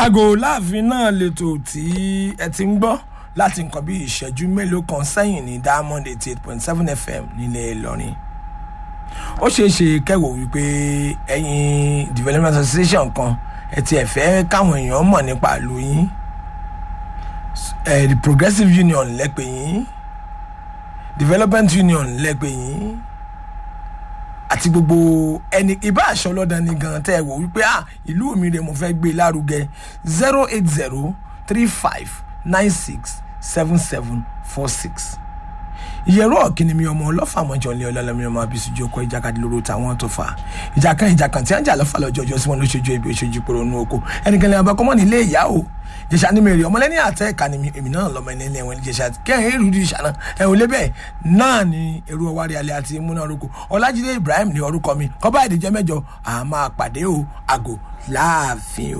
aago láàfin náà lètò tí ẹ ti ń gbọ́ láti nǹkan bí ìṣẹ́jú mélòó kan sẹ́yìn ní diamond eighty eight point seven fm nílẹ̀ ìlọrin ó ṣeé ṣe kẹwò wípé ẹ̀yin development association kan ẹ ti ẹ̀ fẹ́ káwọn èèyàn mọ̀ nípa ìlú yín ẹ̀ the progressive union lẹ́pẹ̀ yín development union lẹ́pẹ̀ yín àti gbogbo ẹni ibà aṣọ ọlọ́dàn ni gan tẹ́ ẹ wò wípé ah ìlú mi rè mo fẹ́ gbé lárugẹ zero eight zero three five nine six seven seven four six ìyẹ̀rọ ọ̀kìnì mi ọmọ ọlọ́fàmọ́jọ ní ọlọ́lọ́mí ọmọ abisujú ọkọ̀ ìjàkadì lóró táwọn tó fà ìjà kan ìjà kan tí wọ́n jà lọ́fà lọ́jọ́ ọjọ́ sí wọn ló ṣojú ibi òṣojú poro nú oko ẹnikẹ́ni abakọ́mọ́ nílé ìyá o jẹ̀ṣà ní mèrè ọmọlẹ́ni àtẹ ẹ̀ka ni èmi náà lọ́mọ ẹni ilé ẹ̀wọ̀n jẹ̀ṣà kẹ́hìn èrú di ìṣàná ẹ̀hún lébẹ̀ náà ni èrú ọwárí alẹ́ àti múná orúkọ ọlájídé ibrahim ní orúkọ mi kọ́bá ìdíjẹ́ mẹ́jọ àmọ́ àpàdé o àgò láàfin o.